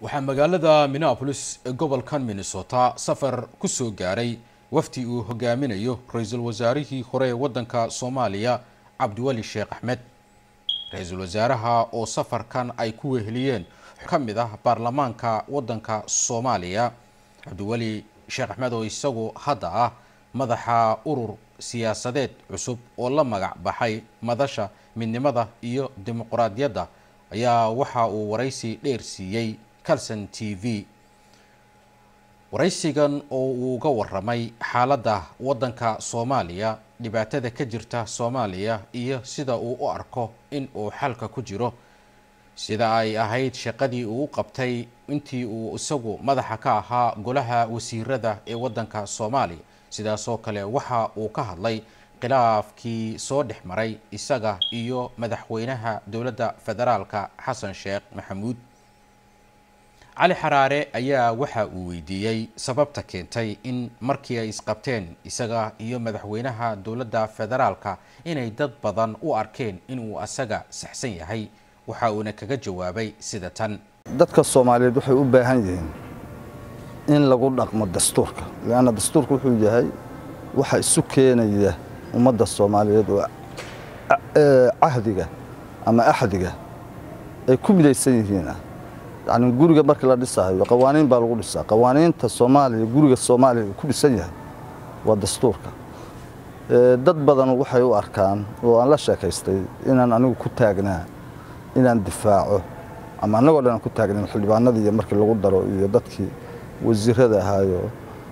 waxaa magaalada minneapolis ee gobolkan minnesota safar ku soo gaaray wafdi uu hogaaminayo ra-iisul wasaarihii hore ee waddanka soomaaliya cabdiweli sheekh axmed ra-iisul wasaaraha oo safarkan ay ku weheliyeen ka mid ah baarlamaanka waddanka soomaaliya cabdiweli sheekh axmed oo isagu hadda ah madaxa urur siyaasadeed cusub oo la magac baxay madasha midnimada iyo dimuqraadiyadda ayaa waxa uu waraysi dheer siiyey calson t v waraysigan oo uu uga waramay xaaladda waddanka soomaaliya dhibaatada ka jirta soomaaliya iyo sida uu u arko in uu xalka ku jiro sida ay ahayd shaqadii uu u qabtay intii uu isagu madaxa ka ahaa golaha wasiirada ee waddanka soomaaliya sidaasoo kale waxa uu ka hadlay khilaafkii soo dhex maray isaga iyo madaxweynaha dowladda federaalka xasan sheekh maxamuud cali xaraare ayaa waxa uu weydiiyey sababta keentay in markii ay isqabteen isaga iyo madaxweynaha dowladda federaalka inay dad badan u arkeen inuu asaga saxsan yahay waxa uuna kaga jawaabay sida tan dadka soomaaliyeed waxay u baahan yihiin in lagu dhaqmo dastuurka leanna dastuurka wuxuu yahay waxa isu keenaya ummadda soomaaliyeed oo cahdiga ama axdiga ay ku midaysan yihiin ah yacni guriga markii la dhisayo qawaaniin baa lagu dhisaa qawaaniinta soomaaliya guriga soomaaliya uu ku dhisan yahay waa dastuurka dad badan waxay u arkaan oo aan la sheekaystay inaan anigu ku taagnaa inaan difaaco ama annagoo dhan aan ku taagnayn xildhibaanadii iyo markii lagu daro iyo dadkii wasiirada ahaayo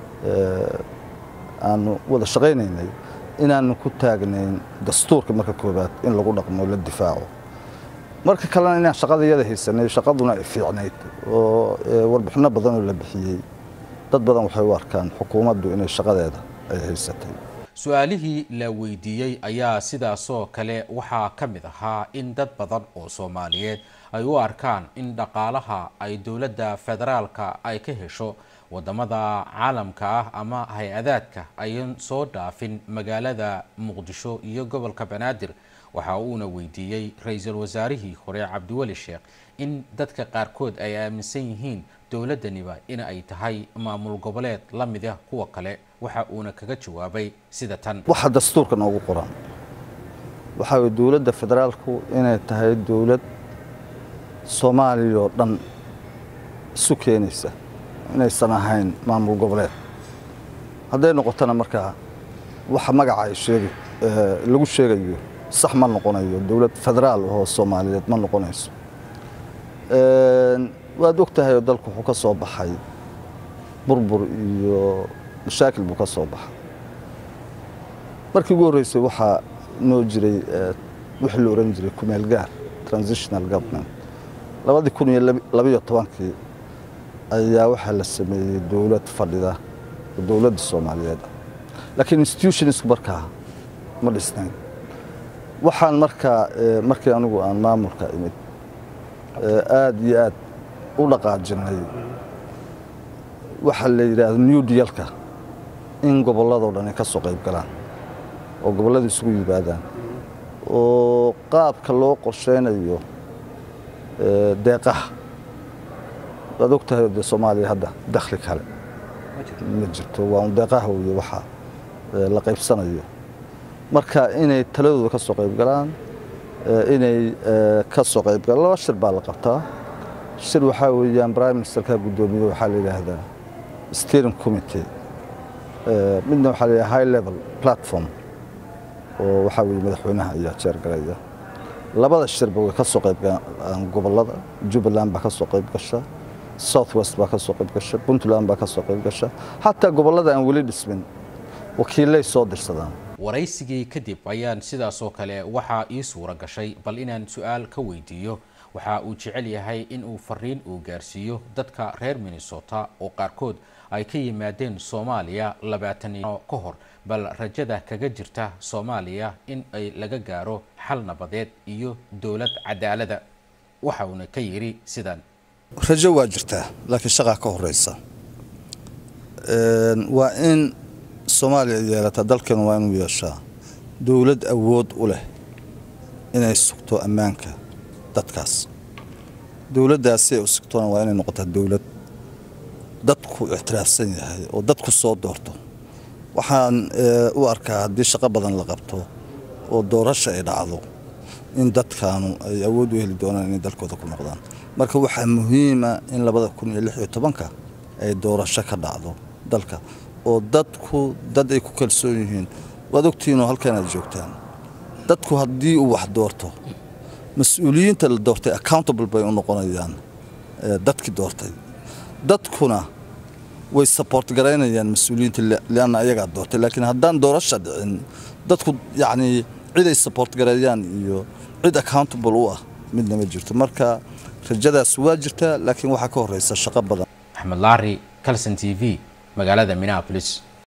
aanu wada shaqaynaynay inaanu ku taagnayn dastuurka marka koobaad in lagu dhaqmo la difaaco marka kalena inaan shaqada iyada haysanay shaqaduna ay fiicnayd oo warbixino badan oo la bixiyey dad badan waxay u arkaan xukuumaddu inay shaqadeeda ay haysatay su-aalihii la weydiiyey ayaa sidaasoo kale waxaa ka mid ahaa in dad badan oo soomaaliyeed ay u arkaan in dhaqaalaha ay dowladda federaalka ay ka hesho wadamada caalamka ah ama hay-adaadka ayan soo dhaafin magaalada muqdisho iyo gobolka banaadir waxa uuna weydiiyey ra-iisul wasaarihii hore cabdiweli sheekh in dadka qaarkood ay aaminsan yihiin dowladdaniba in ay tahay maamul goboleed la mid ah kuwa kale waxa uuna kaga jawaabay sida tan waxa dastuurka noogu qoran waxaa weye dowladda federaalku inay tahay dowlad soomaaliya oo dhan isu keenaysa inaysan ahayn maamul goboleed hadday noqotona markaa waxa magaca ay sheegi lagu sheegayo sax ma noqonayo dowlad federaal oo soomaaliyeed ma noqonayso waad og tahay oo dalku wuxuu ka soo baxay burbur iyo mashaakil buu ka soo baxay markii ugu horreysay waxaa noo jiray wixii la ohan jiray kumeel gaar transitional government labadii kun iyo labiyo tobankii ayaa waxaa la sameeyey dowlad fadhida oo dowladda soomaaliyeed ah laakiin institutionsku markaa ma dhisnayn waxaan markaa markii anigu aan maamulka imid aad iyo aad u dhaqaajinay waxaa la yidhaahdo new dealka in gobolladoo dhan ay ka soo qayb galaan oo gobolladu isugu yimaadaan oo qaabka loo qorsheynayo deeqaha waad og tahay dee soomaaliya hadda dakhli kale ma jirto waa un deeqaha weye waxa la qaybsanayo marka inay taladooda ka soo qayb galaan inay ka soo qayb galaan laba shir baa la qabtaa shir waxaa weeyaan prime ministerka guddoomiye waxaa la yidhaahdaa steering committee midna waxaa la yidhaha high level platform oo waxaa weeye madaxweynaha ayaa jeergaraya labada shirba way ka soo qayb galaan gobollada jubbaland baa ka soo qayb gasha south west baa ka soo qayb gasha puntland baa ka soo qayb gasha xataa gobollada aan weli dhismin wakiilay soo dirsadaan waraysigii kadib ayaan sidaasoo kale waxaa ii suura gashay bal inaan su-aal ka weydiiyo waxa uu jecel yahay in uu fariin uu gaarsiiyo dadka reer minnesota oo qaarkood ay ka yimaadeen soomaaliya labaataniyo ka hor bal rajada kaga jirta soomaaliya in ay laga gaaro xal nabadeed iyo dowlad cadaalada waxa uuna ka yidhi sidan rajo waa jirtaa laakiin shaqaa ka horeysa waa in soomaaliya yeelataa dalkeenu waa inuu yeeshaa dowlad awood u leh inay sugto ammaanka dadkaas dowladdaasi ay u sigtoona waa inay noqotaa dowlad dadku ictiraafsan yahay oo dadku soo doorto waxaan u arkaa haddii shaqo badan la qabto oo doorasha ay dhacdo in dadkaanu ay awood u heli doonaan inay dalkooda ku noqdaan marka waxaa muhiima in labada kun iyo lix iyo tobanka ay doorasho ka dhacdo dalka oo dadku dad ay ku kalsoon yihiin waad ogtihiinoo halkan aad joogtaan dadku haddii uu wax doorto mas-uuliyiinta la doortay accountable bay u noqonayaan dadkii doortay dadkuna way support garaynayaan mas-uuliyiinta lianna ayagaa doortay laakiin haddaan doorasha dhicin dadku yacnii cid ay support gareeyaan iyo cid accountable u ah midna ma jirto marka rajadaas waa jirtaa laakiin waxaa ka horeysa shaqo badan axmed laari calson t v magaalada minneapolis